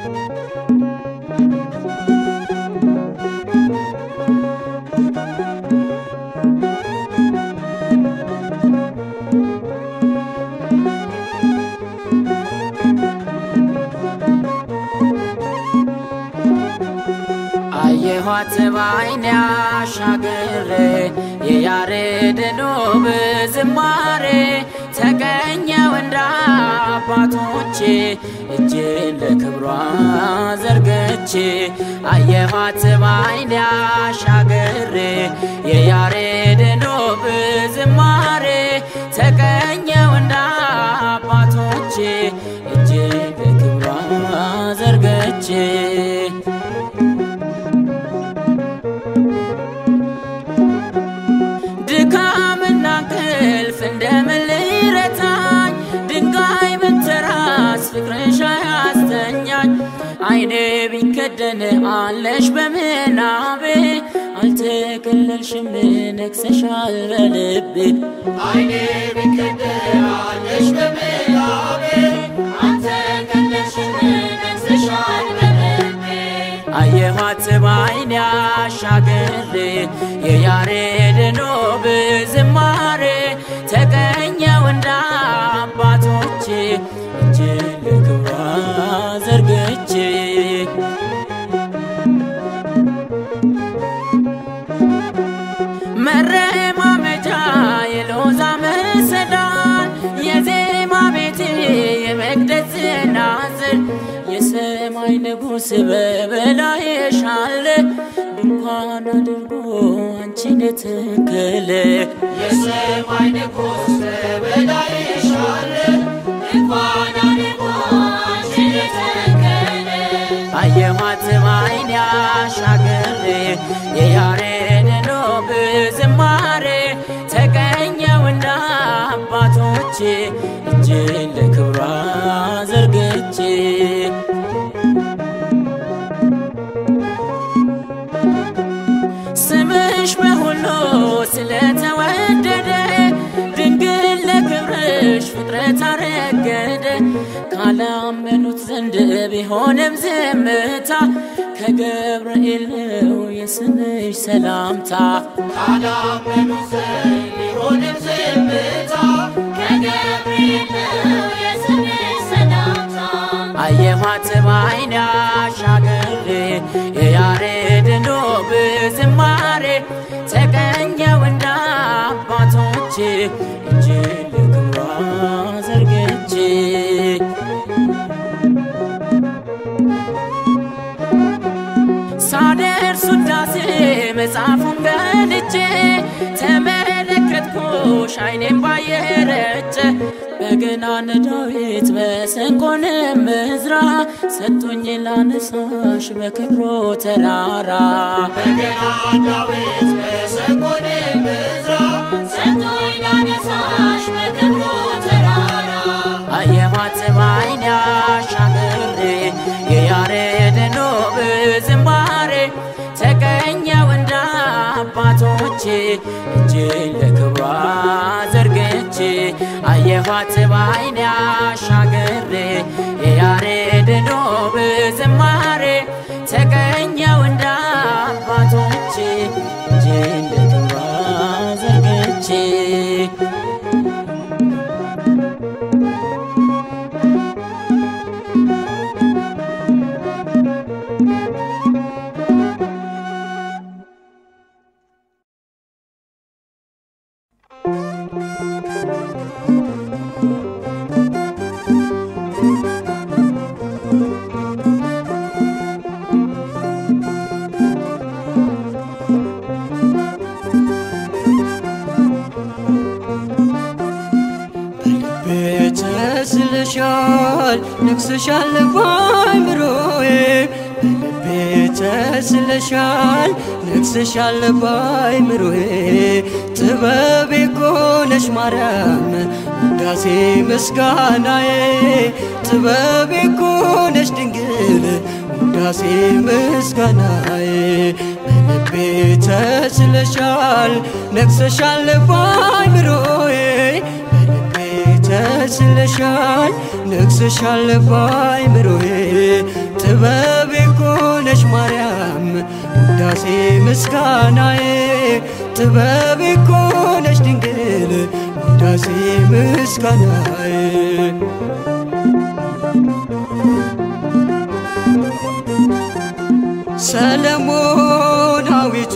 አየኋት ባይኔ አሻግሬ የያሬድን ውብ ዝማሬ ተቀኘው እንደ አባቶቼ እጄን ለክብሯ ዘርግቼ አየኋት ባይኔ አሻግሬ የያሬድን ውብ ዝማሬ ተቀኘው እንደ አባቶቼ እጄን ለክብሯ ዘርግቼ ድካምና እንቅልፍ እንደምን ሊረታኝ ድንጋይ ብትራስ ፍቅርሽ አያስተኛኝ አይኔ ቢከደን አለሽ በምናቤ አልተከለልሽም ነግሰሻል በልቤ አይኔ ቢከደን አለሽ በምናቤ አልተከለልሽም ነግሰሻል በልቤ አየኋት ባይኔ አሻግሬ የያሬድን ውብ ዝማሬ ተቀኘው እንደ አባቶቼ እጄን ለክብሯ ዘርግቼ መረማመጃ የሎዛ መሰላል የዜማ ቤቴ የመቅደስ ናዝር የሰማይ ንጉሥ በበላይሽ አለ ድንኳን አድርጎ አንቺን የተከለ የሰማይ ንጉሥ በበላይሽ አለ እንኳን አድርጎ አንቺን የተከለ አየኋት ባይኔ አሻግሬ የያሬድን ውብ ዝማሬ ተቀኘው እንደ አባቶቼ እጄን ለክብሯ ዘርግቼ ስምሽ በሁሉ ስለተወደደ ድንግል ለክብርሽ ፍጥረት አረገደ ካላመኑት ዘንድ ቢሆንም ዝምታ ከገብርኤል ነው የስምሽ ሰላምታ ካላመኑ ዘንድ ቢሆንም ዝምታ ከገብርኤል ነው የስምሽ ሰላምታ አየኋት ባይኔ አሻግሬ የያሬድን ውብ ዝማሬ ተቀኘው እንደ አባቶቼ እጄን ለክብሯ ዘርግቼ ሳደርስ ውዳሴ መጽሐፉን ገልጬ ተመለከትኩሽ አይኔም ባየረጨ በገናን ዳዊት መሰንቆንም እዝራ ሰጡኝ ላነሳሽ በክብሮ ተራራ በገና ዳዊት መሰንቆን ምዝራ ሰጥቶኝ ላነሳሽ በክብሩ ተራራ አየኋት ባይኔ አሻግሬ የያሬድን ውብ ዝማሬ ተቀኘው እንደ አባቶቼ እጄን ለክብሯ ዘርግቼ አየኋት ባይኔ አሻግሬ የያሬድን ውብ ዝማሬ ተቀኘው እንደ አባቶቼ እጄን ለክብሯ ዘርግቼ ተስለሻል ነግሰሻል ባይምሮዬ በልቤ ተስለሻል ነግሰሻል ባይምሮዬ ጥበቤ ኮነሽ ማርያም ውዳሴ ምስጋናዬ ጥበቤ ኮነሽ ድንግል ውዳሴ ምስጋናዬ በልቤ ተስለሻል ነግሰሻል ባይምሮዬ በልቤ ተስለሻል ነግሰሻል ባይምሮዬ ጥበ ምስጋናዬ ጥበቤ እኮ ነሽ ድንግል ውዳሴ ምስጋናዬ ሰለሞናዊቷ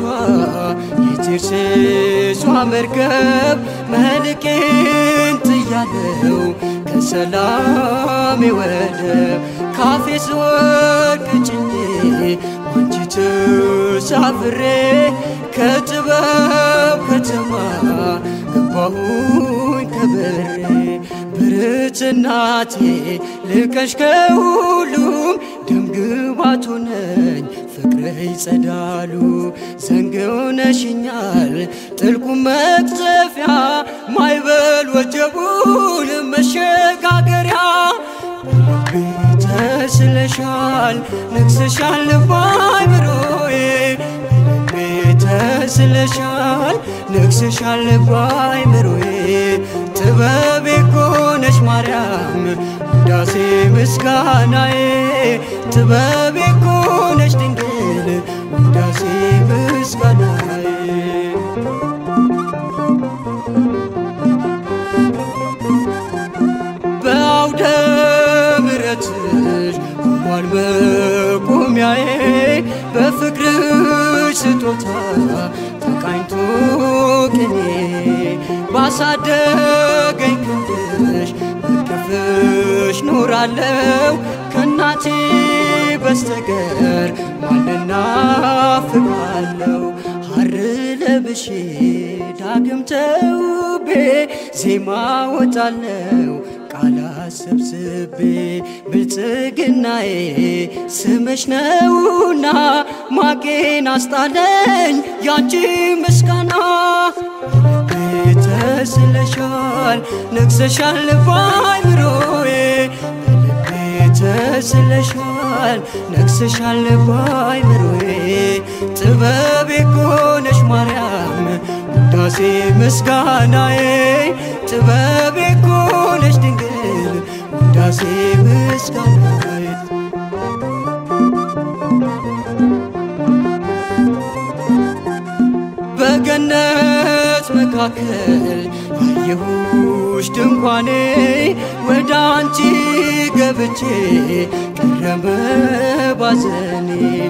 የቴርሴሷ መርከብ መልቄን ጥያለው ከሰላሜ ወደብ ካፌ ስወድቅ ጭኜ ባንቺ ተሳፍሬ ከጥበብ ከተማ ገባሁኝ ከበሬ ብርት እናቴ ልቀሽ ከሁሉም ደምግባቱ ነኝ ፍቅርህ ይጸዳሉ ዘንግ ሆነሽኛል ጥልቁ መቅዘፊያ ማይበል ወጀቡን መሸጋገሪያ በልቤ ተስለሻል ነግሰሻል ባይምሮዬ በልቤ ተስለሻል ነግሰሻል ባይምሮዬ ጥበቤ እኮ ነሽ ማርያም ውዳሴ ምስጋናዬ ጥበቤ እኮ ነሽ ድንግል ውዳሴ ምስጋናዬ በአውደ ምሕረትሽ ቆሟል መቆሚያዬ በፍቅርሽ ስጦታ ተቃኝቶ ቅኔ ባሳደገኝ ክንድሽ በቅፍሽ ኖራለው ከእናቴ በስተቀር ማንና ፍቃለው ሐር ለብሼ ዳግም ተውቤ ዜማ ወጣለው ቃላት ሰብስቤ ብልጽግናዬ ስምሽ ነውና ማቄን አስጣለኝ ያንቺ ምስጋና በልቤ ተስለሻል ነግሰሻል ባይምሮዬ በልቤ ተስለሻል ነግሰሻል ባይምሮዬ ጥበቤ እኮ ነሽ ማርያም ውዳሴ ምስጋናዬ ጥበቤ እኮ ነሽ ድንግል ውዳሴ ምስጋናዬ በገነት መካከል ያየሁሽ ድንኳኔ ወደ አንቺ ገብቼ ቀረበ ባዘኔ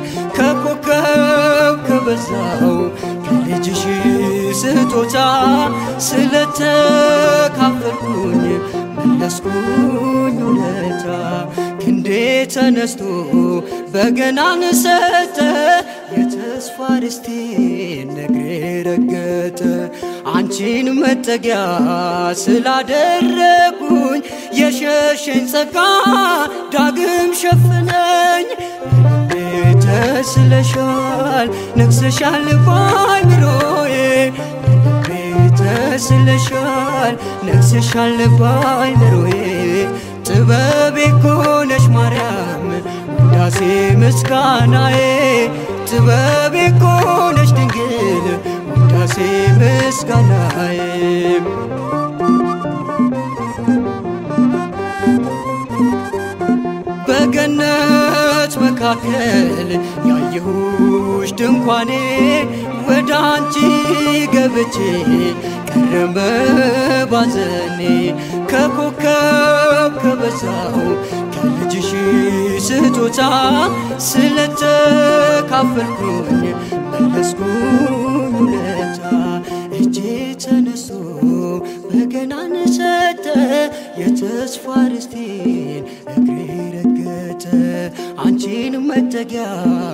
ከኮከብ ከበዛው ከልጅሽ ስጦታ ስለተካፈልኩኝ መለስኩኝ ውለታ ክንዴ ተነስቶ በገናን ሰጠ የተስፋ ርስቴን ነግሬ ረገጠ አንቺን መጠጊያ ስላደረጉኝ የሸሸኝ ጸጋ ዳግም ሸፍነኝ በልቤ ተስለሻል ነግሰሻል ባይምሮዬ በልቤ ተስለሻል ነግሰሻል ባይምሮዬ ጥበቤ እኮ ነሽ ማርያም ውዳሴ ምስጋናዬ ጥበቤ እኮ ነሽ ድንግል ውዳሴ ምስጋናዬ በገነት መካከል ያየሁሽ ድንኳኔ ወደ አንቺ ገብቼ ቀረበ ባዘኔ ከኮከብ ከበዛው ከልጅሽ ስጦታ ስለተካፈልኩኝ መለስኩኝ ውለታ እጄ ተነስቶ በገናን ሰጠ የተስፋ ርስቴን እግሬ ረገጠ አንቺን መጠጊያ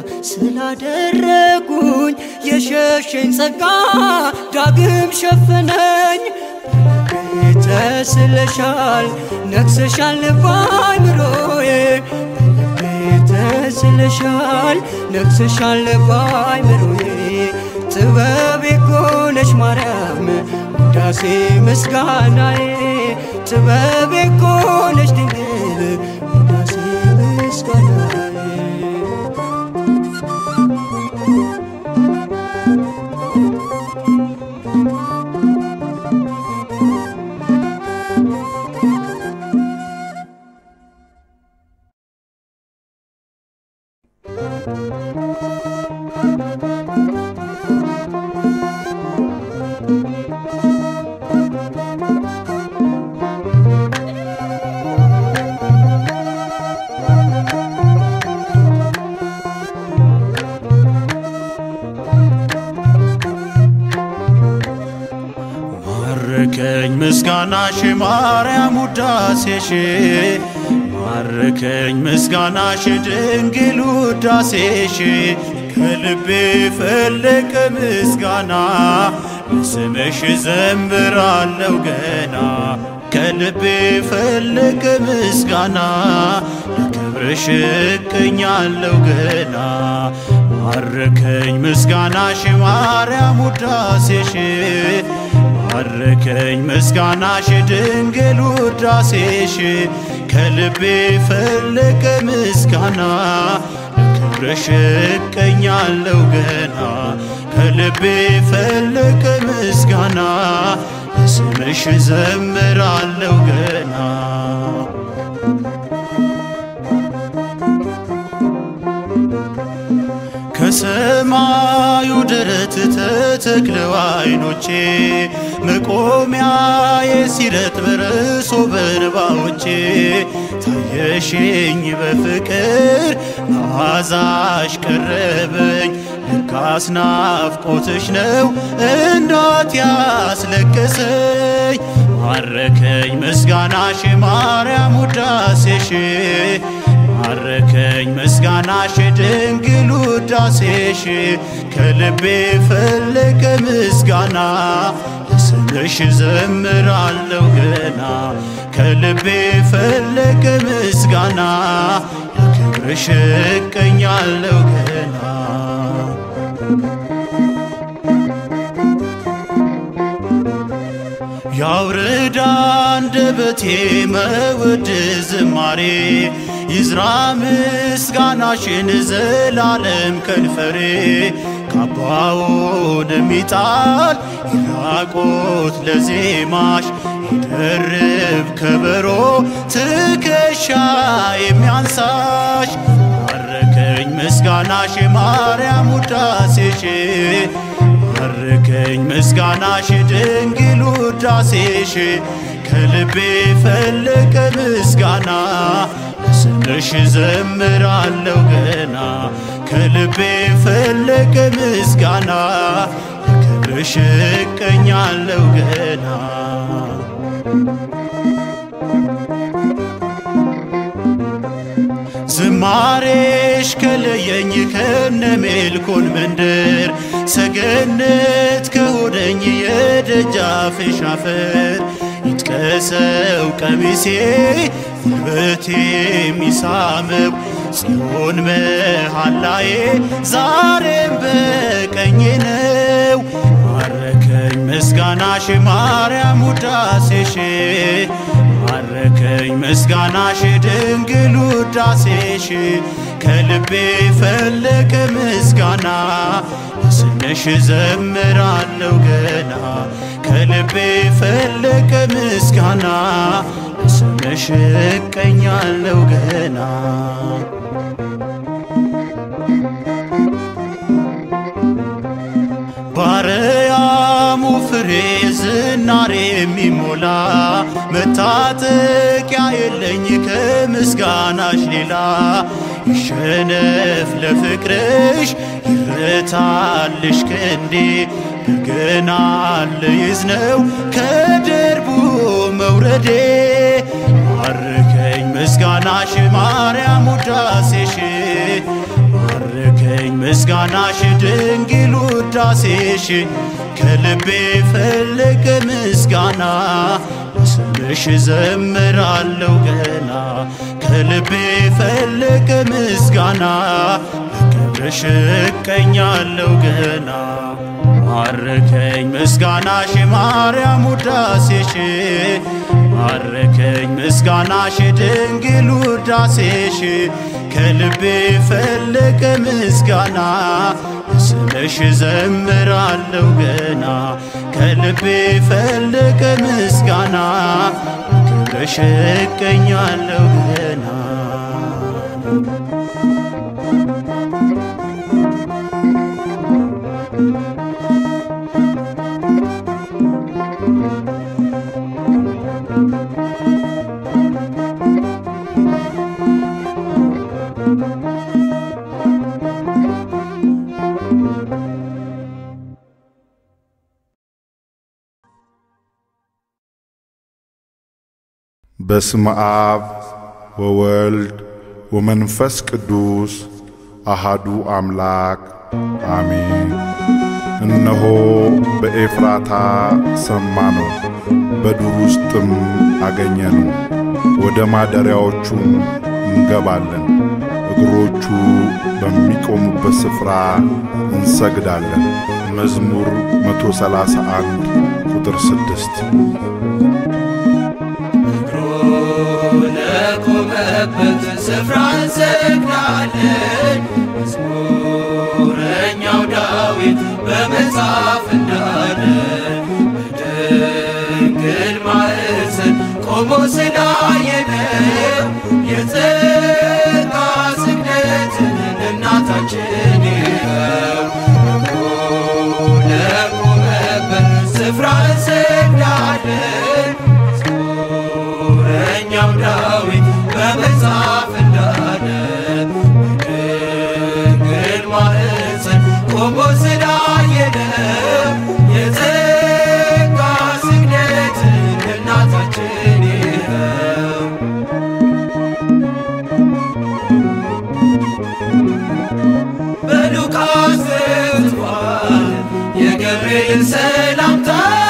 ስላደረጉኝ የሸሸኝ ጸጋ ዳግም ሸፈነኝ በልቤ ተስለሻል ነግሰሻል ባይምሮዬ በልቤ ተስለሻል ነግሰሻል ባይምሮዬ ጥበቤ እኮ ነሽ ማርያም ውዳሴ ምስጋናዬ ጥበቤ እኮ ነሽ ድንግል ውዳሴ ምስጋናዬ ♪ ምስጋናሽ ማርያም ውዳሴሽ ማረከኝ ምስጋናሽ ድንግል ውዳሴሽ ከልቤ ፈለቀ ምስጋና በስምሽ ዘምራለው ገና ከልቤ ፈለቀ ምስጋና ለክብርሽ እቀኛለው ገና ማረከኝ ምስጋናሽ ማርያም ውዳሴሽ ማረከኝ ምስጋናሽ ድንግል ውዳሴሽ ከልቤ ፈለቀ ምስጋና ለክብርሽ እቀኛለው ገና ከልቤ ፈለቀ ምስጋና ስምሽ ዘምራለው ገና ከሰማዩ ደረት ተተክለው አይኖቼ መቆሚያዬ ሲረጥ በርሶ በንባዎቼ ታየሽኝ በፍቅር መዓዛሽ ቀረበኝ ልካስ ናፍቆትሽ ነው እንዳት ያስለቀሰኝ ማረከኝ ምስጋናሽ ማርያም ውዳሴሽ ማረከኝ ምስጋናሽ ድንግል ውዳሴሽ ከልቤ ፈለቀ ምስጋና ለስምሽ ዘምራለው ገና ከልቤ ፈለቀ ምስጋና ለክብርሽ እቀኛለው ገና ያውርዳ አንደበቴ መውድ ዝማሬ ይዝራ ምስጋናሽን ዘላለም ከንፈሬ ካባውን የሚጣል ይራቆት ለዜማሽ ይደርብ ከበሮ ትከሻ የሚያንሳሽ ማረከኝ ምስጋናሽ ማርያም ውዳሴሽ ማረከኝ ምስጋናሽ ድንግል ውዳሴሽ ከልቤ ፈለቀ ምስጋና ስምሽ ዘምራለው ገና ከልቤ ፈለቀ ምስጋና ክብርሽ እቀኛለው ገና ዝማሬሽ ከለየኝ ከነ ሜልኮን መንደር ሰገነት ከሆነኝ የደጃፍሽ አፈር ይጥቀሰው ቀሚሴ ጉልበቴ የሚሳመው ጽዮን መሃላዬ ዛሬም በቀኜ ነው። ማረከኝ ምስጋናሽ ማርያም ውዳሴሽ ማረከኝ ምስጋናሽ ድንግል ውዳሴሽ ከልቤ ፈለቀ ምስጋና ስምሽ ዘምራለው ገና ከልቤ ፈለቀ ምስጋና ስምሽ እቀኛለው ገና ባረያሙ ፍሬ ዝናሬ የሚሞላ መታጠቂያ የለኝ ከምስጋናሽ ሌላ ይሸነፍ ለፍቅርሽ ይረታልሽ ክንዴ በገና ልይዝ ነው ከደርቡ መውረዴ ማርከኝ ምስጋናሽ ማርያም ውዳሴሽ ማርከኝ ምስጋናሽ ድንግል ውዳሴሽ ከልቤ ፈለቀ ምስጋና ስምሽ ዘምራለው ገና ከልቤ ፈለቀ ምስጋና በክብርሽ እቀኛለው ገና ማረከኝ ምስጋናሽ ማርያም ውዳሴሽ ማረከኝ ምስጋናሽ ድንግል ውዳሴሽ ከልቤ ፈለቀ ምስጋና ስምሽ ዘምራለው ገና ከልቤ ፈለቀ ምስጋና ክብርሽ እቀኛለው ገና በስመ አብ ወወልድ ወመንፈስ ቅዱስ አሃዱ አምላክ አሜን። እነሆ በኤፍራታ ሰማነው፣ በዱር ውስጥም አገኘነው። ወደ ማደሪያዎቹም እንገባለን፣ እግሮቹ በሚቆሙበት ስፍራ እንሰግዳለን። መዝሙር 131 ቁጥር 6 ለቆመበት ስፍራ እንሰግዳለን። መዝሙረኛው ዳዊት በመጽሐፍ እንዳለ በድንግል ማኅፀን ቆሞ ስላየነው የጸጋ ስግደትን እናታችን ይኸው ለቆመበት ስፍራ እንሰግዳለን። መዝሙረኛው ዳዊት በመጽሐፍ እንዳለ በድንግል ማኅፀን ቆሞ ስላየነው የጸጋ ስግደትን እናታችን ይኸው በሉቃስ ጽፏል የገብርኤል ሰላምታ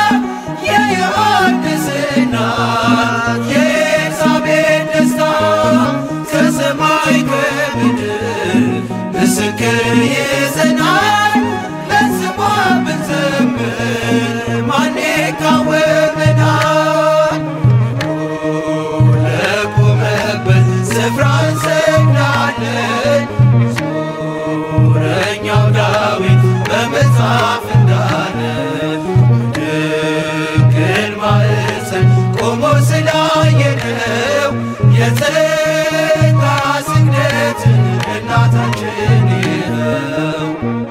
የዮሐንስ እናት የኤልሳቤጥ ደስታ ከሰማይ ከምድር ምስክር ይዘናል ለስሟ ብንዘምር ማን ይቃወመናል? ለቆመበት ስፍራ እንሰግዳለን። መዝሙረኛው ዳዊት በመጽሐፍ እንዳለ በድንግል ማኅፀን ቆሞ ስላየነው የጸጋ ስግደትን እናታችን ይኸው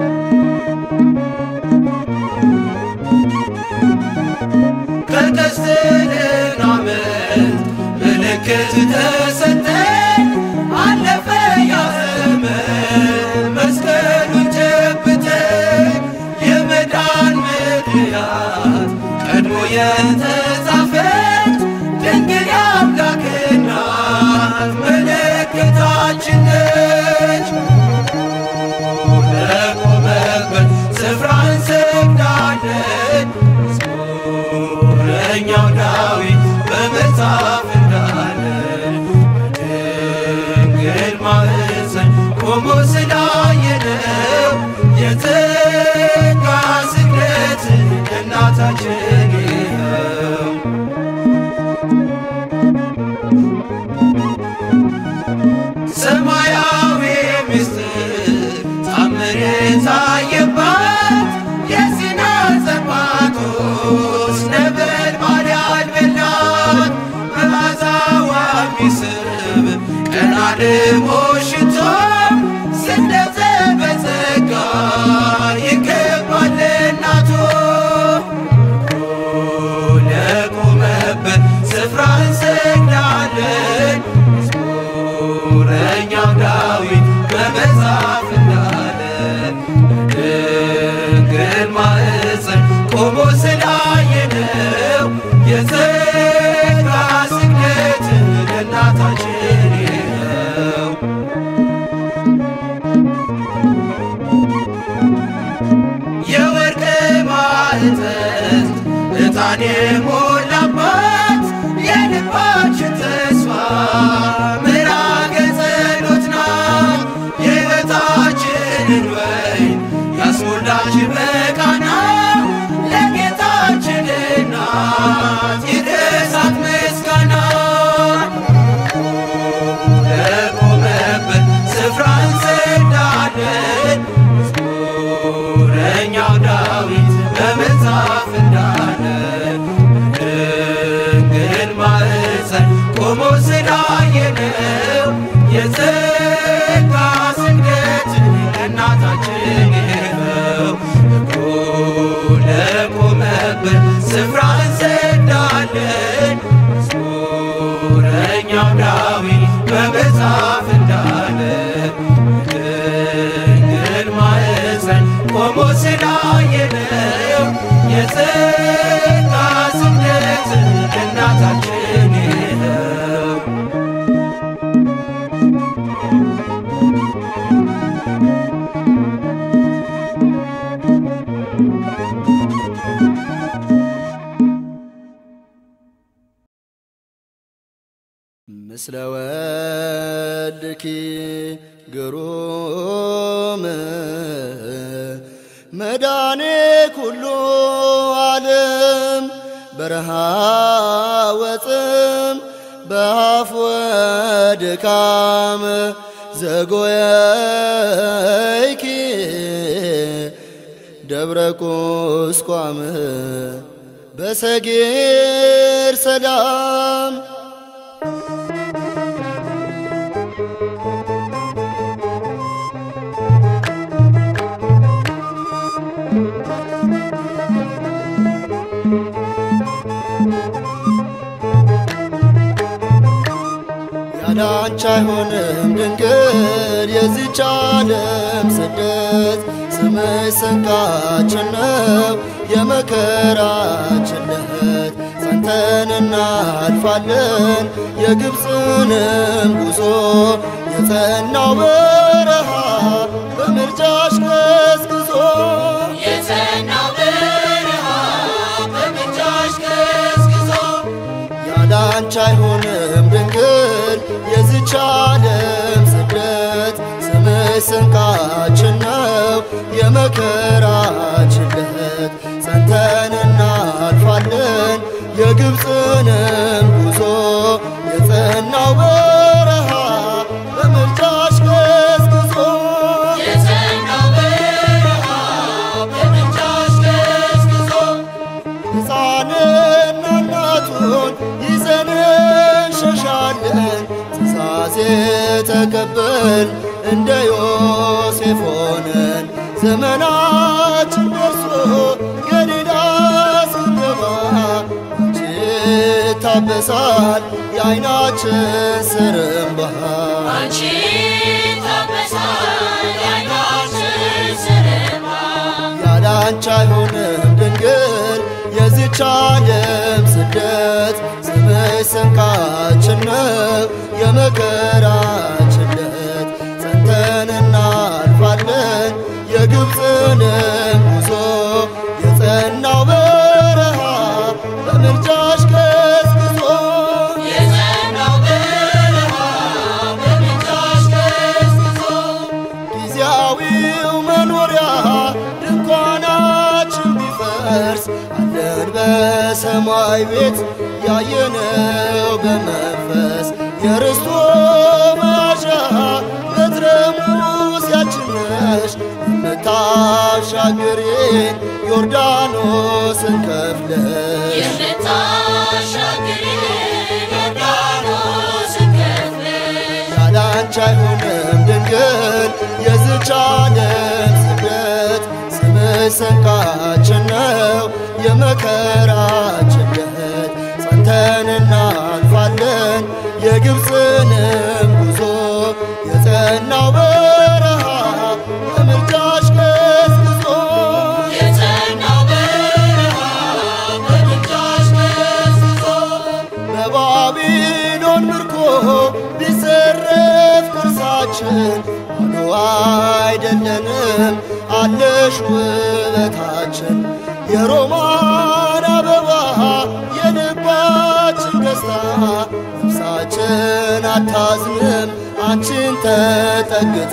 ከቀስትልን ዓመት ምልክት ተሰጠን አለፈ ያ ዘመን መስቀሉን ጨብጠን የመዳን ምክንያት ቀድሞ የተጻፈች ድንግል የአምላክ እናት ምልክታችን ነች። ለቆመበት ስፍራ እንሰግዳለን። መዝሙረኛው ዳዊት በመጽሐፍ እንዳለ በድንግል ማኅፀን ቆሞ ስላየነው የጸጋ ስግደትን እናታችን ይኸው ሰማያዊ ምስጢር ታምር የታየባት የሲና ጸባቶስ ነበልባል ያልበላት መዓዛዋ የሚስብ ቀን አልሞ ሽቶ ስደተ በጸጋ ይገባል እናቶ ለቆመበት ስፍራ እንሰግዳለን። መዝሙረኛው ዳዊት በመጽሐፍ እንዳለ በድንግል ማኅፀን ቆሞ ስላየነው የጸጋ ስግደትን እናታችን ይኸው የወርቅ ማዕጠንት ዕጣን የሞላባት የልባችን ተስፋ ምዕራገ ጸሎት ናት። የሕይወታችንን ወይን ያስሞላች በቃና ለጌታችን እናት ይድረሳት ምስጋና። ለቆመበት ስፍራ እንሰግዳለን። መዝሙረኛው ዳዊት በመጽሐፍ እንዳለ ምስለ ወልድኪ ግሩም መዳኔ ኩሉ ዓለም በረሃ ወፅም በአፍ ወድካም ዘጎየይኪ ደብረ ቁስቋም በሰጌር ሰላም ያላንቺ አይሆንም ድንግል የዚች ዓለም ስደት ስምሽ ስንቃችን ነው የመከራችን ለት ጸንተን እናልፋለን የግብፅንም ጉዞ የጸናው በረሃ በምልጃሽ ገስግዞ የጸናው በረሃ በምልጃሽ ገስግዞ ያላንቺ አይሆንም ድንግል የዚች ዓለም ስደት ስምሽ ስንቃችን ነው የመከራችን ለት ጸንተን እናልፋለን የግብፅንም ጉዞ የጸናው በረሃ በምልጃሽ ገስግዞ የጸናው በረሃ በምልጃሽ ገስግዞ ሕፃንና እናቱን ይዘን እንሸሻለን ትእዛዜ ተቀበል እንደ ዮሴፍ ሆነን ዘመናችን ደርሶ ገሊላ ስንገባ አንቺ ታበሳል የዓይናችን ስር እምባ አንቺ ታበሳል የዓይናችን ስር እምባ ያላንቺ አይሆንም ድንግል የዚች ዓለም ስደት ስምሽ ስንቃችን ነው የመከራችን ለት ጸንተን እናልፋለን የግብፅንም ጉዞ የጸናው በረሃ በምልጃሽ ገስግዞ የጸናው በረሃ በምልጃሽ ገስግዞ ጊዜያዊው መኖሪያ ድንኳናችን ቢፈርስ አለን በሰማይ ቤት ያየነው በመንፈስ የርስቶ መያዣ በትረ ሙሴያችን ነሽ የምታሻግሪን ዮርዳኖስን ከፍለሽ የምታሻግሪ ዮርዳኖስን ከፍለሽ ያላንቺ አይሆንም ድንግል የዚች ዓለም ስደት ስምሽ ስንቃችን ነው የመከራችን ለት ጸንተን እናልፋለን የግብፅንም ጉዞ የጸናው በረሃ በምልጃሽ ገስግዞ የጸናው በረሃ በምልጃሽ ገስግዞ በባቢሎን ምርኮ ቢዘረፍ ቅርሳችን ባዶ አይደለንም አለሽ ውበታችን የሮማን አበባ የልባችን ደስታ ነፍሳችን አታዝንም አንቺን ተጠግታ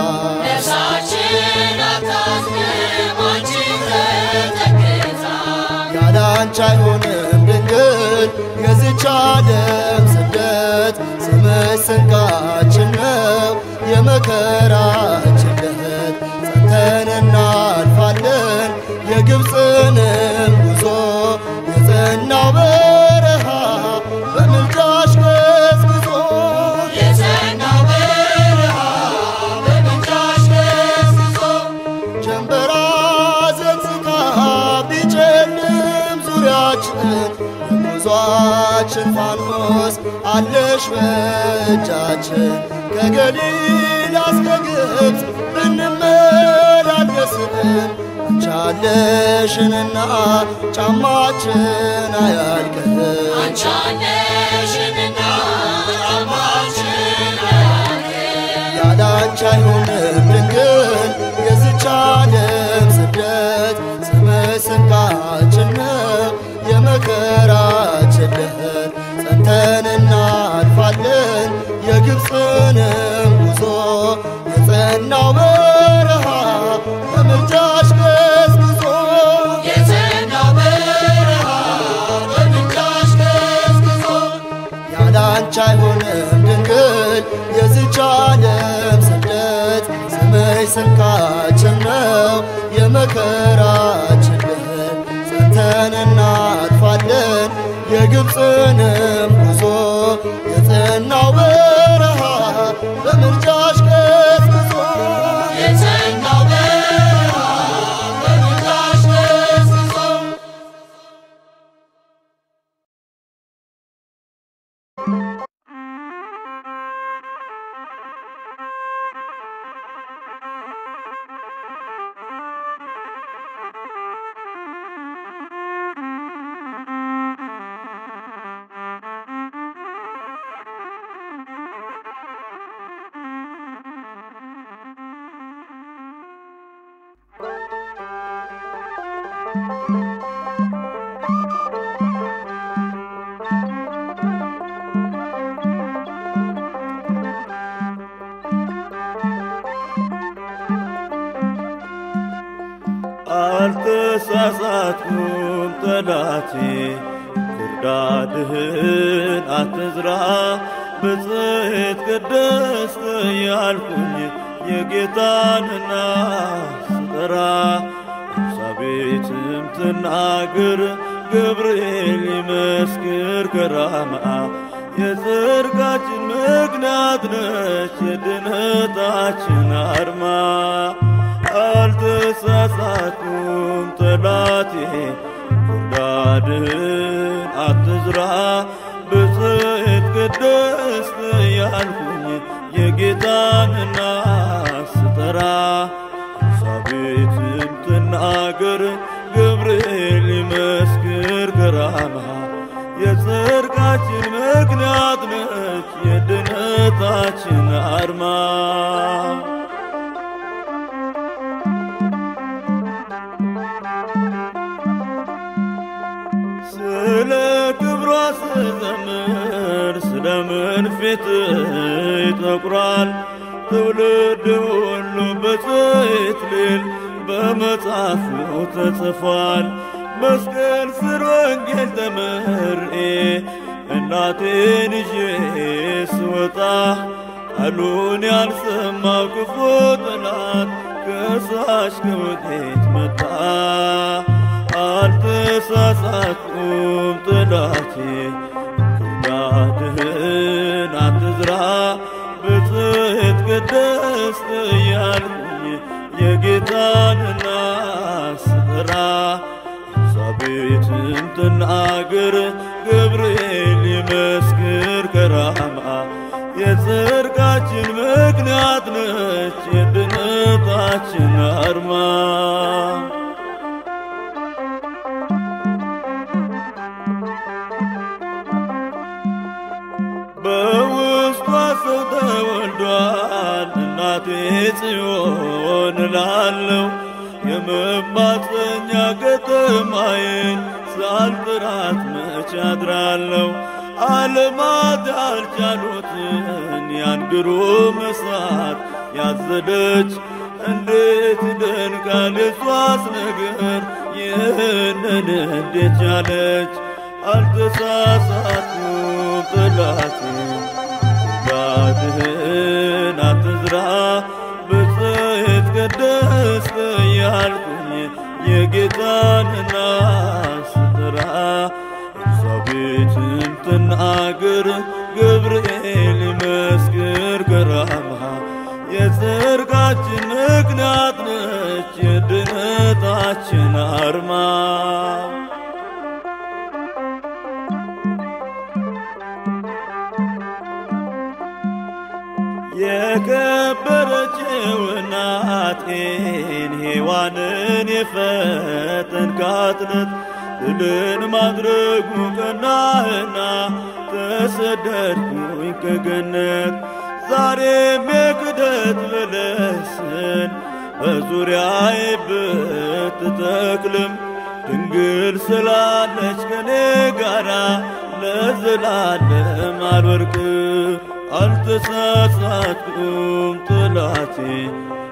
ነፍሳችን አታዝንም አንቺን ተጠግታ ያላንቺ አይሆንም ድንግል የዚች ዓለም ስደት ስምሽ ስንቃችን ነው የመከራችን ለት ጸንተን እናልፋለን የግብፅንም ጉዞ የጸናው በረሃ በምልጃሽ ገስግዞ የጸናው በረሃ በምልጃሽ ገስግዞ ጀንበራ ዘንዝታ ቢጨልም ዙሪያችን የጉዟችን ፋኖስ አለሽ በእጃችን ከገሊላ እስከ ግብፅ ብንመላለስም አንቻለሽንና ጫማችን አያልቅም አንቻለሽንና ጫማችን አያልቅም ያላንቺ አይሆንም ድንግል የዚች ዓለም ስደት ስምሽ ስንቃችን ነው የመከራችን ለት ጸንተን እናልፋለን የጸናው በረሃ በምልጃሽ ገዝግዞ የጸናው በረሃ በምልጃሽ ገዝግዞ ያላንቺ አይሆንም ድንግል የዚች ዓለም ስደት ስምሽ ስንቃችን ነው የመከራችን ድህነት ጸንተን እናጥፋለን የግብፅንም ጉዞ የጸናው በረሃ በምልጃሽ ገዝግዞ የጸናው በረሃ በምልጃሽ ገዝግዞ አልተሳሳትኩም ጠላቴ ክርዳድህን አትዝራ ብጽሕት ቅድስት እያልኩኝ የጌታንና ስጠራ ኤልሳቤጥም ትናገር ገብርኤል ይመስክር ከራማ የጽድቃችን ምክንያት ነች የድነታችን አርማ አልተሳሳትኩም ጠላቴ ክርዳድህን አትዝራ ብጽሕት ቅድስት ያልኩኝ የጌታንና ስጠራ ኤልሳቤጥም ትናገር ገብርኤል ይመስክር ከራማ የጽድቃችን ምክንያት ነች የድነታችን አርማ ስለ ክብሯ ስዘምር ስለምን ፊት ይጠቁራል ትውልድ ሁሉ በጽሕት ሊል በመጽሐፉ ተጽፏል። መስቀል ስር ወንጌል ተመርኤ እናቴን ይዤ ስወጣ ቃሉን ያልሰማው ክፉ ጠላት ከሳሽ ከወዴት መጣ? አልተሳሳትኩም ጠላቴ ክርዳድህን አትዝራ ብጽሕት ቅድስት እያልኩኝ የጌታንና ስጠራ ኤልሳቤጥም ትናገር ገብርኤል ይመስክር ከራማ የጽድቃችን ምክንያት ነች የድነታችን አርማ በውስጧ ሰው ተወልዷል እናቴ ጽዮን እላለሁ የመማፀኛ ከተማዬን ሳልጥራት መች አድራለሁ ዓለማት ያልቻሉትን ያን ግሩም እሳት ያዘደች እንዴት ይደንቃል የሷስ ነገር ይህንን እንዴት ቻለች አልተሳሳትኩም ጠላቴ ክርዳድህን አትዝራ ብጽሕት ቅድስት እያልኩኝ የጌታንና ስጠራ ኤልሳቤጥም ትናገር ገብርኤል ይመስክር ከራማ የጽድቃችን ምክንያት ነች የድነታችን አርማ የከበረችው እናቴን ሔዋንን የፈተንካት ናት። ድልን ማድረጉ ቀናህና ተሰደድኩኝ ከገነት ዛሬም የክደት በለስን በዙሪያዬ ብትተክልም ድንግል ስላለች ከኔ ጋራ ለዘላለም አልወርቅም። አልተሳሳትኩም ጠላቴ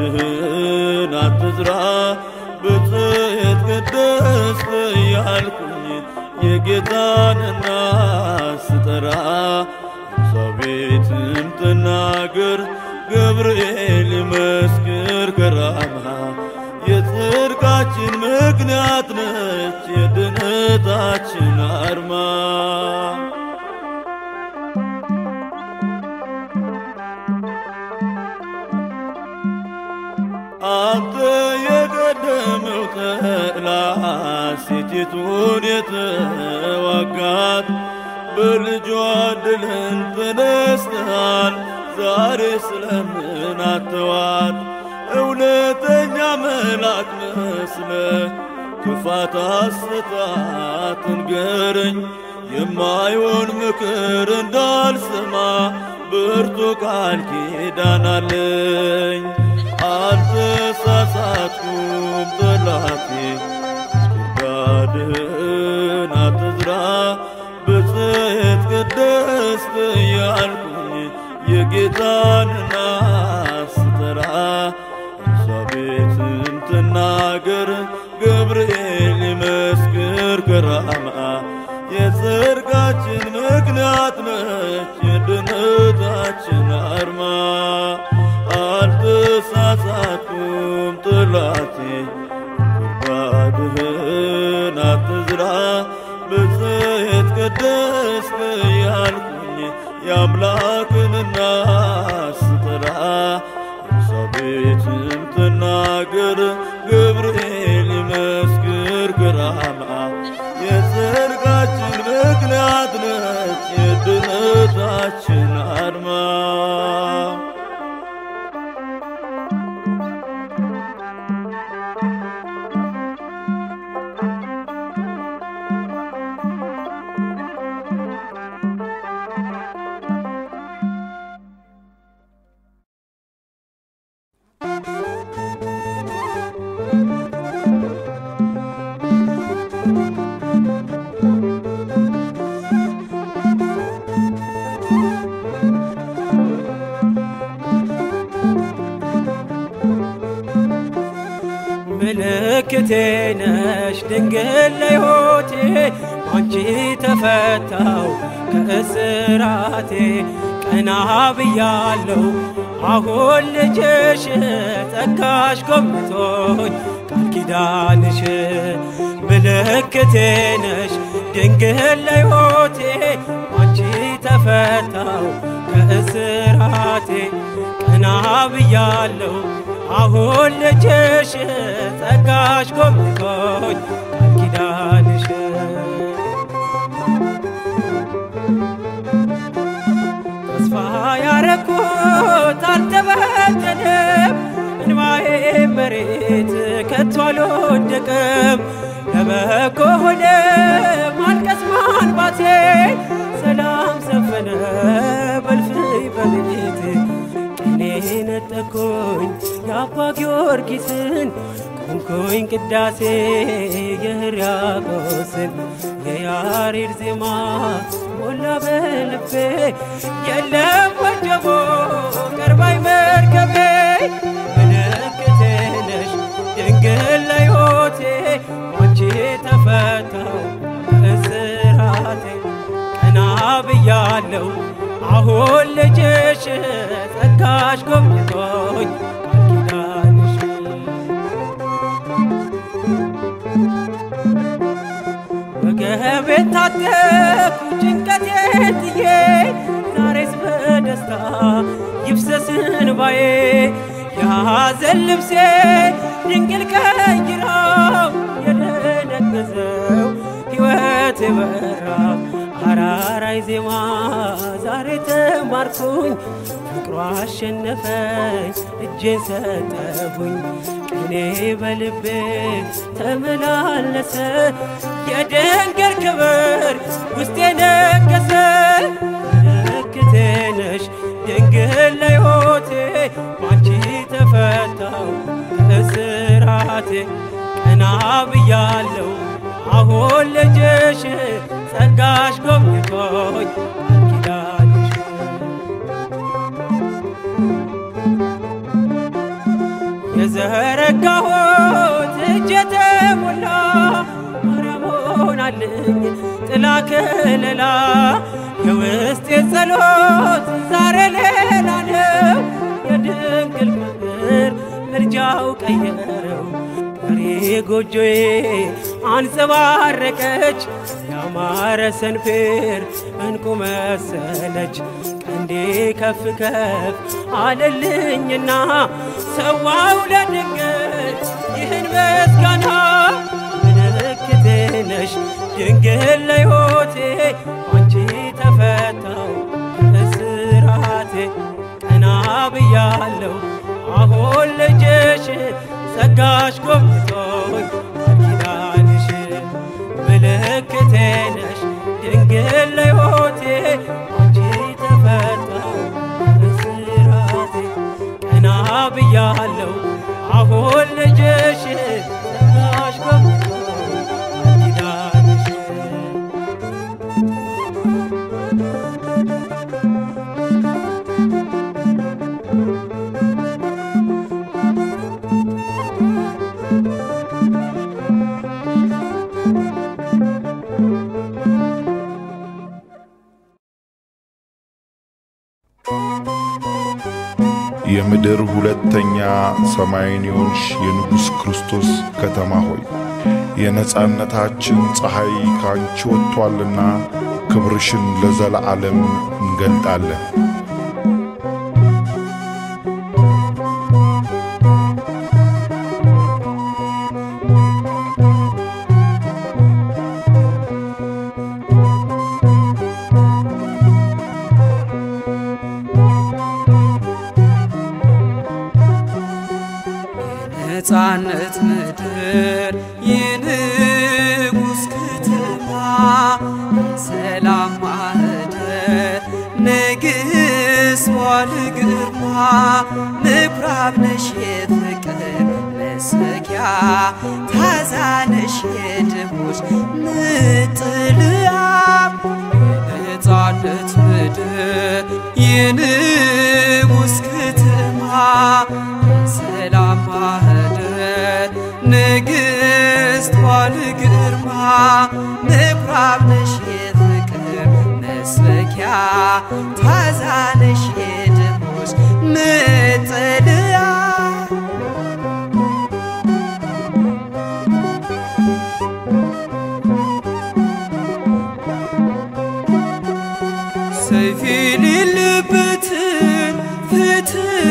ጉድጓድህን አትዝራ ብጽዕት ቅድስት እያልኩኝ የጌታንና ስጠራ ኤልሳቤጥም ትናገር ገብርኤል ይመስክር ከራማ የጽድቃችን ምክንያት ነች የድነታችን አርማ አንተ የቀደመው ተላ ሴቲቱን የተዋጋት በልጇ ድልን ተነስተሃል። ዛሬ ስለምን አተዋት እውነተኛ መልአክ መስለ ክፋት አሰጣት ንገረኝ የማይሆን ምክር እንዳልሰማ ብርቱ ቃል ኪዳን አለኝ። አልተሳሳትኩም ጠላቴ ጉድጓድህን አትዝራ ብጽዕት ቅድስት እያልኩኝ የጌታንና ስጠራ ኤልሳቤጥም ትናገር ገብርኤል ይመስክር ከራማ የጽድቃችን ምክንያት ነች የድነታችን አርማ አልተሳሳትኩም ጥላቴ ጉድጓድህን አትዝራ ብጽዕት ቅድስት እያልኩኝ የአምላክንና ስጠራ ኤልሳቤጥም ትናገር ገብርኤል ይመስክር ከራማ የጽድቃችን ምክንያት ነች የድነታችን አርማ ምልክቴ ነሽ ድንግል ለሕይወቴ አንቺ ተፈታው ከእስራቴ ቀና ብያለው አሁን ልጅሽ ጸጋሽ ጎብኝቶኝ ቃል ኪዳንሽ ምልክቴ ነሽ ድንግል ለሕይወቴ አንቺ ተፈታው ከእስራቴ ቀና ብያለው አሁን ልጅሽ ጸጋሽ ጎብኝቶኝ ቃል ኪዳንሽ ተስፋ ያረኩት አልተበተንም እንባዬ መሬት ከቶ አልወደቅም ለበጎ ሆነ ማልቀስ ማንባቴ ሰላም ሰፈነ በልፍኝ በቤቴ ቅኔ ነጠቆኝ የአባ ጊዮርጊስን ቆንኮኝ ቅዳሴ የሕርያቆስን የያሬድ ዜማ ሞላ በልቤ የለም ወጀቦ ቀርባይ መርከቤ ምልክቴ ነሽ ድንግል ለሕይወቴ አንቺ ተፈታው እስራቴ ቀና ብያለው አሁን ልጅሽ ጸጋሽ ጎብኝቶኝ ቃል ኪዳንሽ ወገቤን ታጠቅኩ ጭንቀቴን ጥዬ ዛሬስ በደስታ ይፍሰስ እንባዬ የሐዘን ልብሴ ድንግል ቀይራው የደነገዘው ሕይወት የበራ አራራይ ዜማ ዛሬ ተማርኩኝ ፍቅሯ አሸነፈኝ እጄን ሰጠሁኝ ቅኔ በልቤ ተመላለሰ የድንግል ክብር ውስጤ ነገሰ ምልክቴ ነሽ ድንግል ለሕይወቴ ባንቺ ተፈታው ከእስራቴ ቀና ብያለው አሁን ልጅሽ ጸጋሽ ጎብኝቶኝ ቃል ኪዳንሽ የዘረጋሁት እጅ የተሞላ ማርያም ሆናልኝ ጥላ ከለላ የውስጤ ጸሎት ዛሬ ሌላ ነው የድንግል ፍቅር ምልጃው ቀየረው ቀሪ ጎጆዬ አንጸባረቀች ያማረ ሰንፔር እንቁ መሰለች ቀንዴ ከፍ ከፍ አለልኝና ሰዋው ለድንግል ይህን ምስጋና ምልክቴ ነሽ ድንግል ለሕይወቴ አንቺ ተፈታው እስራቴ ቀና ብያለሁ አሁን ልጅሽ ጸጋሽ ጎብኝቶኝ ኪዳንሽ ምልክቴ ነሽ ድንግል ለሕይወቴ አንቺ ተፈታው እስራቴ ቀና ብያለሁ አሁን ልጅሽ ጸጋሽ ጎብኝቶኝ ኪዳንሽ የምድር ሁለተኛ ሰማይን የሆንሽ የንጉሥ ክርስቶስ ከተማ ሆይ የነጻነታችን ፀሐይ ካንቺ ወጥቷልና ክብርሽን ለዘለዓለም እንገልጣለን። ነፃነት ምድር የንጉሥ ከተማ ሰላም ማህደር ንግሥት ዋል ግርማ ምኩራብ ነሽ የፍቅር መሰኪያ ታዛነሽ የድሆች መጠለያ የነፃነት ምድር የንጉሥ ከተማ ሰላም ማህደር ንግሥት ዋል ግርማ ምኩራብ ነሽ የፍቅር መስበኪያ ታዛነሽ የድሆች መጠለያ ሰይፍ የሌለበትን ፍትህ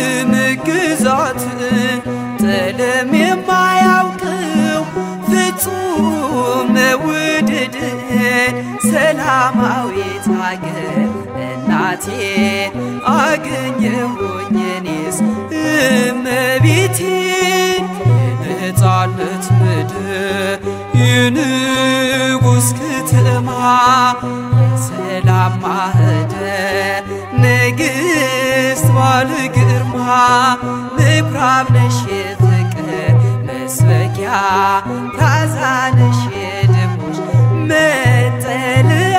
መገዛትን ጠለም የማያውቀው ፍጹም መውደድን ሰላማዊት አገር እናቴ አገኘሁኝ እኔስ እመቤቴን የነፃነት ምድር የንጉሥ ከተማ የሰላም ማህደር ንግሥት ባለ ግርማ ምኩራብ ነሽ የፍቅር መስበኪያ ታዛነሽ የድሆች መጠለያ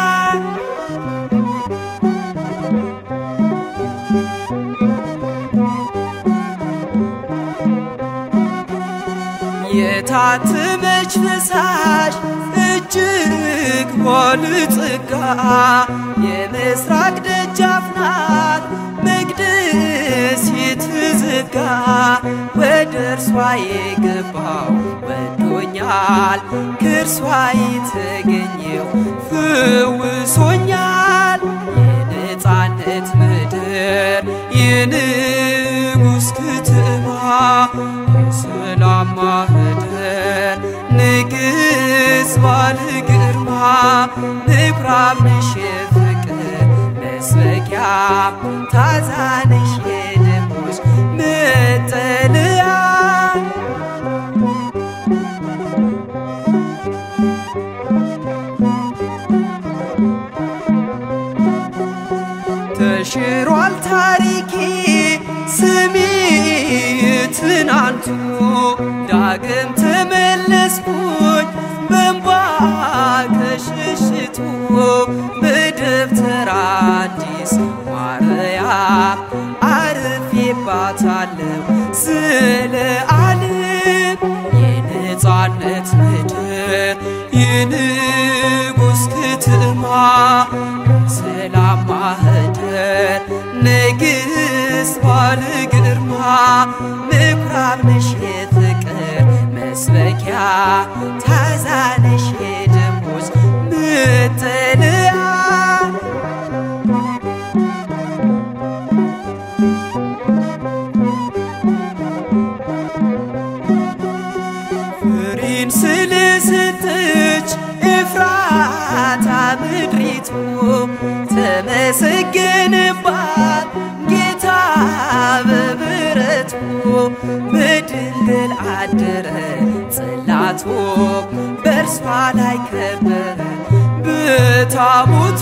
የታተመች ፈሳሽ እጅግ ባለጸጋ የምስራቅ ደጃፍ ናት መቅደስ የተዘጋ ወደ እርሷ የገባው ወዶኛል ከእርሷ የተገኘው ፍውሶኛል የነፃነት ምድር የንጉሥ ከተማ የሰላም ማህደር ንግሥት ባለ ግርማ ምኩራብ ነሽ የፍቅር መስበኪያ ታዛነሽ የድሆች መጠለያ ተሽሯል ታሪኬ ስሜ ትናንቱ ዳግም ተመለስኩኝ በእንባ ከሽሽቱ በደብተራ አዲስ ማርያም አርፌባታለሁ ዘለዓለም የነፃነት ምድር የንጉሥ ከተማ ሰላም ማህደር ንግሥት ባለ ግርማ ምኩራብ ነሽ የፍቅር መስበኪያ ታዛነሽ የደሞዝ መጠለያ ፍሬን ስለሰጠች ኤፍራታ ምድሪቱ ተመሰገነባት ጌታ በምሕረቱ በድንግል አደረ ጽላቱ በእርሷ ላይ ከበረ በታቦቱ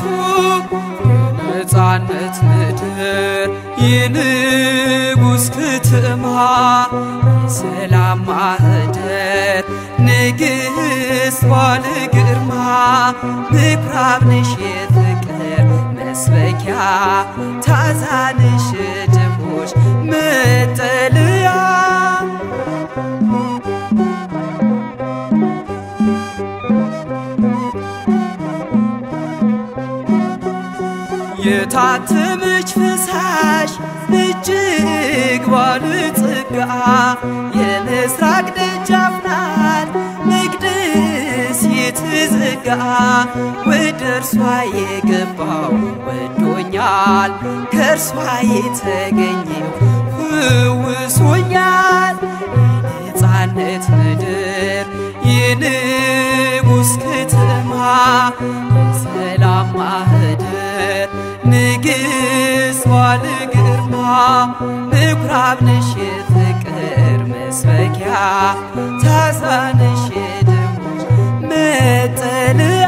የነፃነት ምድር የንጉሥ ከተማ የሰላም ማህደር ንግሥት ባለ ግርማ ምኩራብ ነሽ የፍቅር መስበኪያ ታዛንሽ ድሆች መጠለያ የታተመች ፈሳሽ እጅግ ባለጸጋ የምስራቅ ደጃፍ ናት መቅደስ የተዘጋ ወደ እርሷ የገባው ወዶኛል ከእርሷ የተገኘው ፍውሶኛል የነፃነት ምድር የንጉሥ ከተማ የሰላም ማህደር ንግሥት ባለ ግርማ ምኩራብ ነሽ የፍቅር መስበኪያ ታዛነሽ የደሞች መጠለያ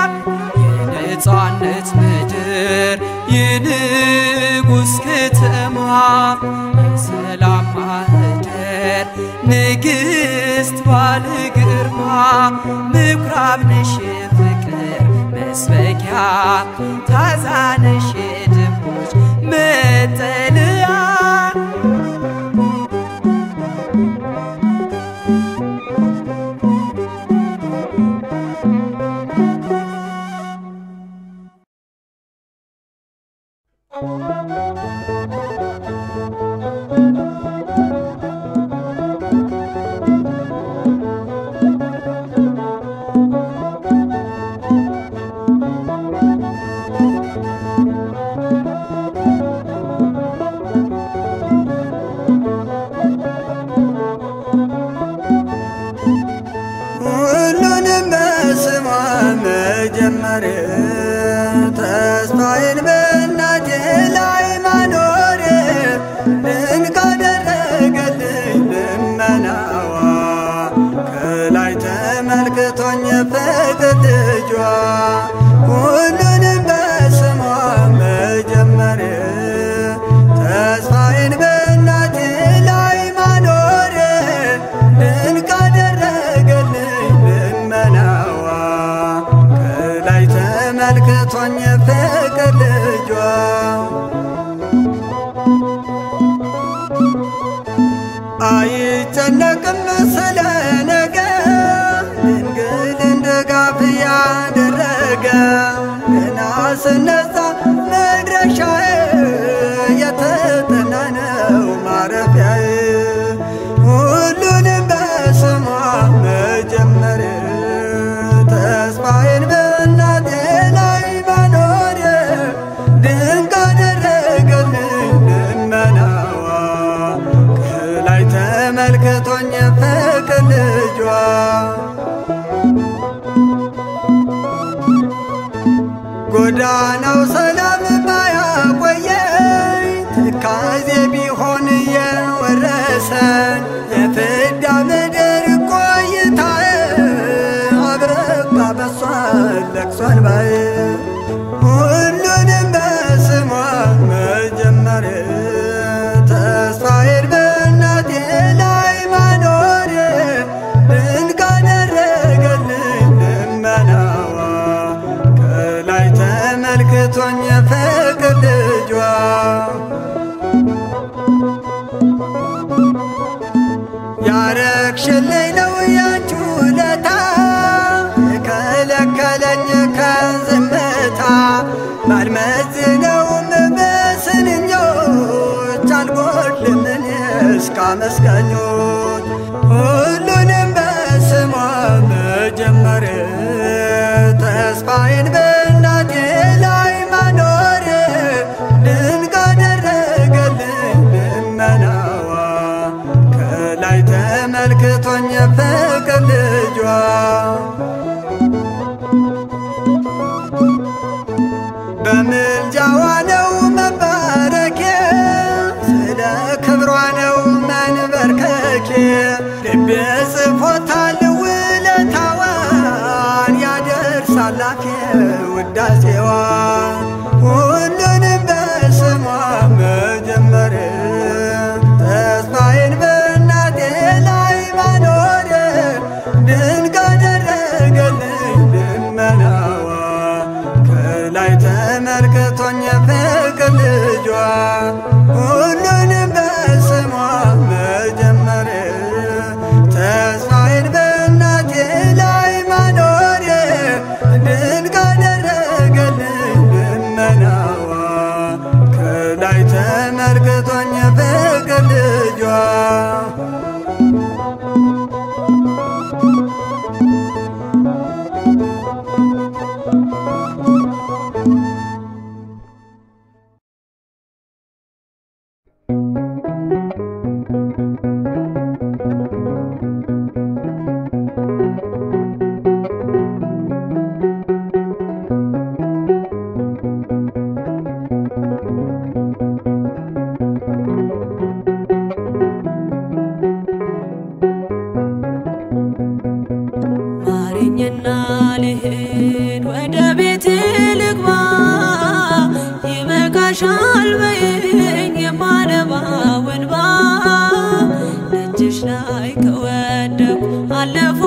የነፃነት ምድር የንጉሥ ከተማ የሰላም ማህደር ንግሥት ባለ ግርማ ምኩራብ ነሽ የፍቅር መስበኪያ ታዛነሽ የድሆች መጠለያ ሁሉንም በስሟ መጀመር ተስፋዬን በእናቴ ላይ ማኖር ድንቅ አደረገልኝ ልመናዋ ከላይ ተመልክቶኝ የፍቅር ልጇ ሁሉንም በስሟ መጀመር ተስፋዬን በእናቴ ላይ ማኖር ድንቅ አደረገልኝ ልመናዋ ከላይ ተመልክቶኝ ፍቅር ልጇ አይጨነቅም ስለ ነገ ድንግልን ድጋፍ ያደረገ ገና ስነሳ መድረሻዬ የተጠና ነው ማረፊያዬ ሁሉንም በስሟ መጀመር ተስፋዬን በእናቴ ላይ ማኖር ድንቅ አደረገልኝ ልመናዋ ከላይ ተመልክቶኝ ፍቅር ያረግሽልኝ ነው ያንቺ ውለታ የከለከለኝ ከዝምታ ባልመዝነውም በስንኞች አልጎድልም እኔስ ካመስጋኞች ሁሉንም በስሟ መጀመር ተስፋዬን በእናቴ ላይ ማኖር ድንቅ አደረገልኝ ልመናዋ ከላይ ተመልክቶኝ ፍቅር ልጇ በምልጃዋ ነው መባረኬ ስለ ክብሯ ነው መንበርከኬ ልቤ ጽፎታል ውለታዋን ያደርሳል አፌ ውዳሴዋን ሁሉንም በስሟ መጀመር ተስፋዬን በእናቴ ላይ ማኖር ድንቅ አደረገልኝ ልመናዋ ከላይ ተመልክቶኝ ፍቅር ልጇ ሁሉንም በስሟ መጀመር ተስፋዬን በእናቴ ላይ ማኖር ድንቅ አደረገልኝ ልመናዋ ከላይ ተመልክቶኝ ፍቅር ልጇ ማረኝና ልሂድ ወደ ቤት ልግባ ይበቃሻል በይኝ የማነባው እንባ ደጅሽ ላይ ከወደኩ አለፉ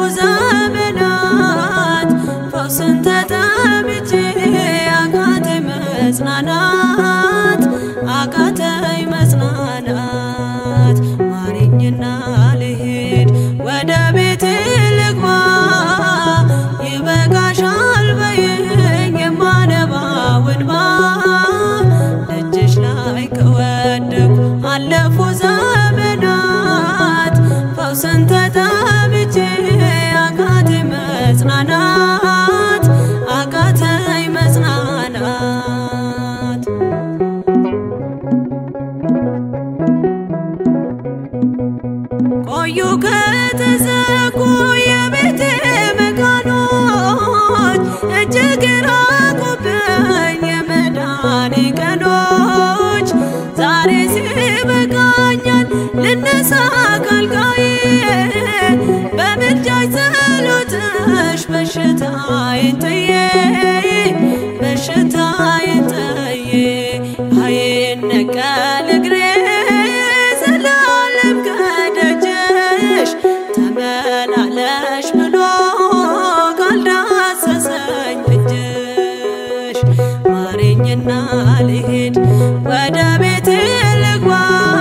ዘመናት ፈውስን ተጠምቼ አቃተኝ መጽናናት አቃተኝ መጽናናት ማረኝና ልሂድ ወደ ቤት ልግባ ይበቃሻል በይኝ የማነባው እንባ ደጅሽ ላይ ከወደኩ አለፉ ዘመናት ፈውስን ተጠምቼ አቃተኝ መጽናናት አቃተኝ መጽናናት ቆዩ ከተዘጉ የቤቴ መቃኖች እጅግ ራቁብኝ የመዳኔ ቀኖች ዛሬ ሲበቃኛል ልነሳ ካልጋዬ በምልጃሽ ጸሎትሽ በሽታዬን ጥዬ በሽታዬን ጥዬ አይነቀል እግሬ ዘላለም ከደጅሽ ተመላለሽ ብሎ ካልዳሰሰኝ እጅሽ ማረኝና ልሂድ ወደ ቤቴ ልግባ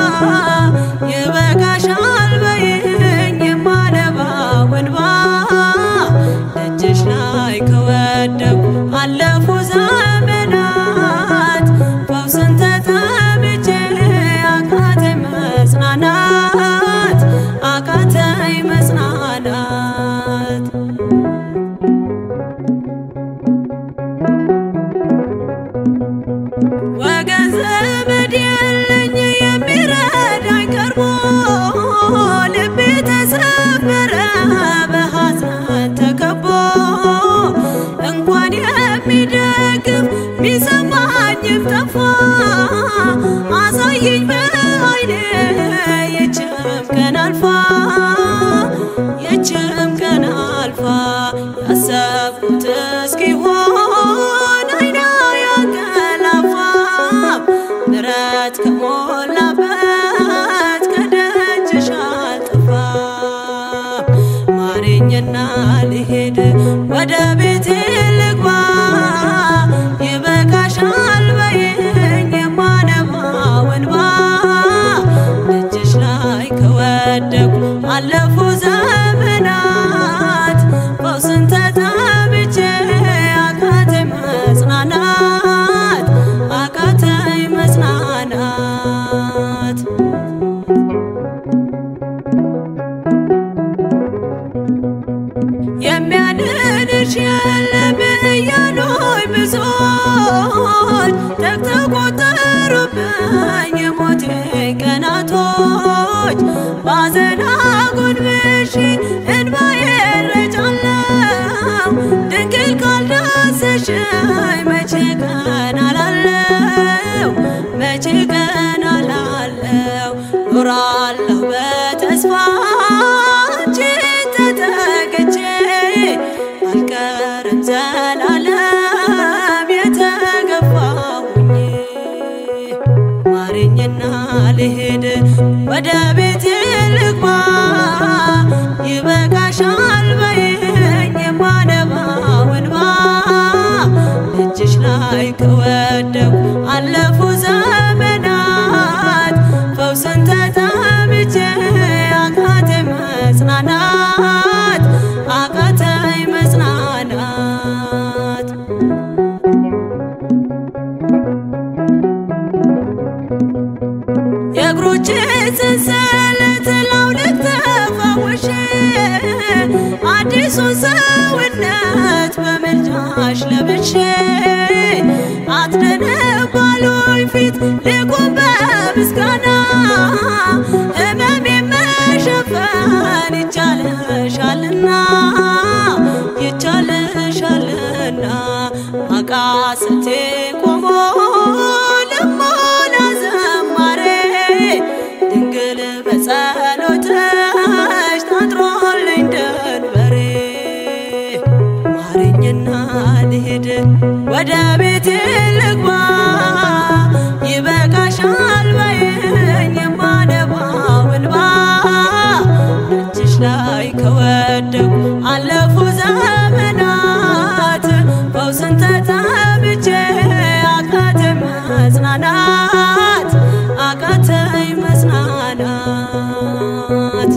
ይበቃሻል በይኝ የማነባው እንባ ደጅሽ ላይ ከወደኩ አለፉ ዘመናት ፈውስን ተጠምቼ አቃተኝ መጽናናት አቃተኝ መጽናናት ወገን ዘመድ የለኝ የሚረዳኝ ቀርቦ ልቤ ተሰበረ በሐዘን ተከቦ እንኳን የሚደግፍ ሚሰማኝም ጠፋ አሳየኝ በዓይኔ የችግሬን አለፉ ዘመናት ፈውስን ተጠምቼ አቃተኝ መጽናናት አቃተኝ መጽናናት የሚያድንሽ የለም እያሉኝ ብዙዎች ተቆጠሩብኝ የሞቴ ቀናቶች ባዘን አጎንብሼ እንባዬ ረጫለው ድንግል ካልዳሰሽኝ መቼ ቀን አላለው መቼ ቀን አላለው ኖራለሁ በተስፋ አንቺን ተጠግቼ አልቀርም ዘላለም የተገፋሁኝ ማረኝና ልሄድ ወደ ቤቴ ልግባ ይበቃሻል በይኝ የማነባው እንባ እጅሽ ላይ ከወደኩ አለፉ ዘመናት ፈውስን ተጠምቼ አቃተኝ መጽናናት አቃተኝ መጽናናት የእግሮቼ ሰንሰለት ላውልቅ ተፈውሼ አዲሱን ሰውነት በምልጃሽ ለብሼ አትደነባሉኝ ፊት ልቁም በምስጋና ሕመሜ መሸፈን ይቻለሻልና ይቻለሻልና አቃስቴ ቆሞ ልሞላ ዘማሬ ድንግል በጸሎትሽ ታጥሮልኝ ደንበሬ ማረኝና ልሄድ ወደ ቤቴ ልግባ ይበቃሻል በይኝ የማነባው እንባ እጅሽ ላይ ከወደኩ አለፉ ዘመናት ፈውስን ተጠምቼ አቃተኝ መጽናናት አቃተኝ መጽናናት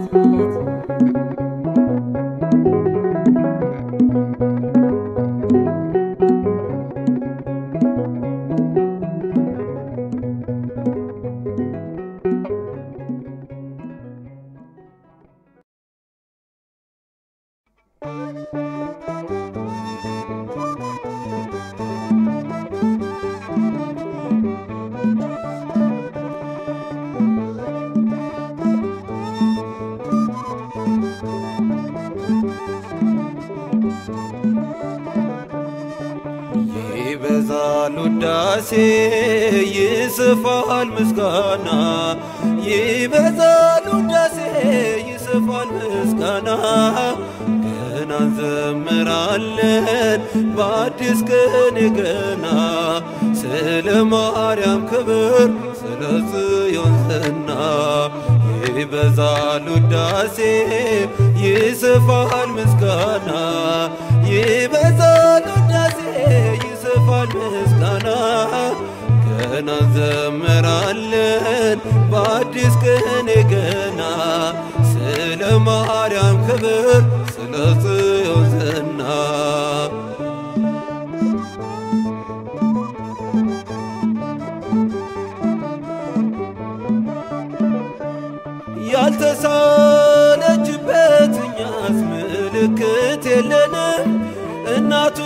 ይበዛል ውዳሴ ይስፋል ምስጋና ይበዛል ውዳሴ ይስፋል ምስጋና ገና እንዘምራለን በአዲስ ቀን ገና ስለ ማርያም ክብር ስለ ጽዮን ዝና ይበዛል ውዳሴ ይስፋል ምስጋና ይበዛል ውዳሴ ይስፋል ምስጋና ገና እንዘምራለን በአዲስ ቀን ገና ስለ ማርያም ክብር ስለ ጽዮን ዝና ያልተሳለችበት እኛስ ምልክት የለንም እናቱ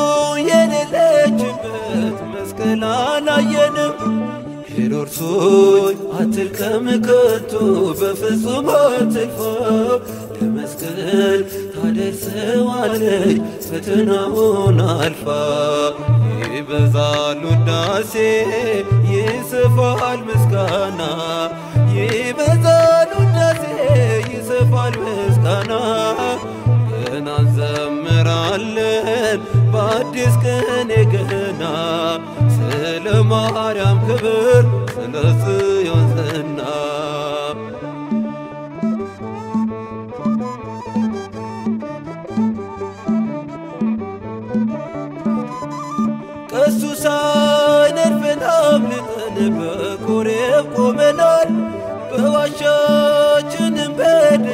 የሌለችበት መስቀል አላየንም። ሄሮድስ ሆይ አትልከም ከቶ በፍጹም አትልፋ ለመስቀል ታደርሰዋለች ፈተናውን አልፋ ይበዛል ውዳሴ ይስፋል ምስጋና ይበዛል ውዳሴ ይስፋል ምስጋና ገና እንዘምራለን በአዲስ ቀን ገና ስለ ማርያም ክብር ስለ ጽዮን ዝና ቀሱ ሳይነድፈን አምልጠን በኮሬብ ቆመናል። በዋሻችንም በደ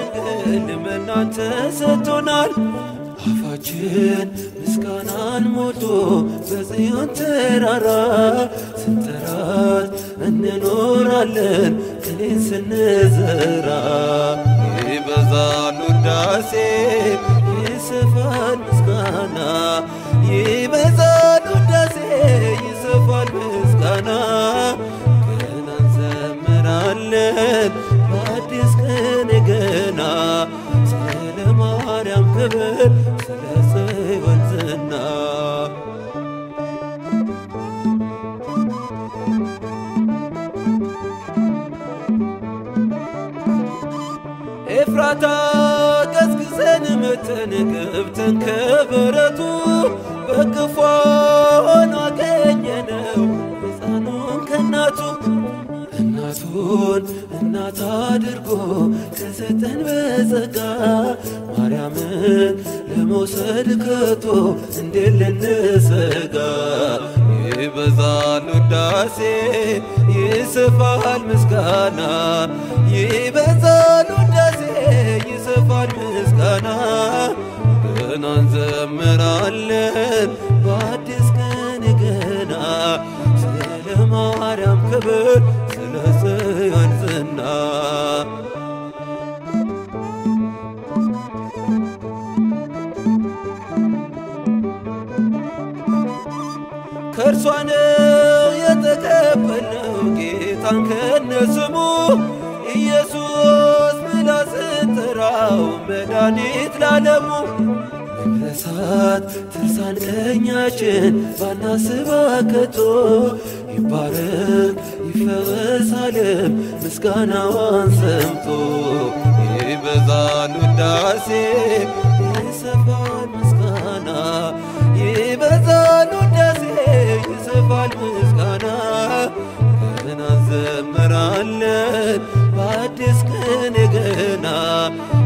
ኪዳን ተሰጥቶናል። አፋችን ምስጋናን ሞልቶ በጽዮን ተራራ ስንጠራት እንኖራለን ቅኔን ስንዘራ ይበዛል ውዳሴ ይሰፋል ምስጋና ይበዛል ውዳሴ ይሰፋል ምስጋና ገና እንዘምራለን በአዲስ ቀን ገና ስለ ማርያም ክብር ስለ ጽዮን ዝና ኤፍራታ ቀዝቅዘን መተን ገብተን ከበረቱ በክፉ ሆኖ አገኘነው ሕፃኑን ከእናቱ እናቱን እናት አድርጎ ከሰጠን በጸጋ ማርያምን ለመውሰድ ከቶ እንዴት ልንሰጋ? ይበዛል ውዳሴ ይሰፋል ምስጋና ይበዛል ውዳሴ ይሰፋል ምስጋና ገና እንዘምራለን በአዲስ ቀን ገና ስለ ማርያም ክብር ስለ ጽዮን ዝና ከእርሷ ነው የተቀበልነው ጌታን ከነስሙ ኢየሱስ ብላ ስጠራው መድኃኒት ላለሙ መነሳት ትርሳን ቀኛችን ባናስባ ከቶ ይባረክ ይፈወሳልም ምስጋናዋን ሰምቶ ይበዛል ውዳሴ ይሰፋል ምስጋና ይበዛል ውዳሴ ይሰፋል ምስጋና ገና እንዘምራለን በአዲስ ቀን ገና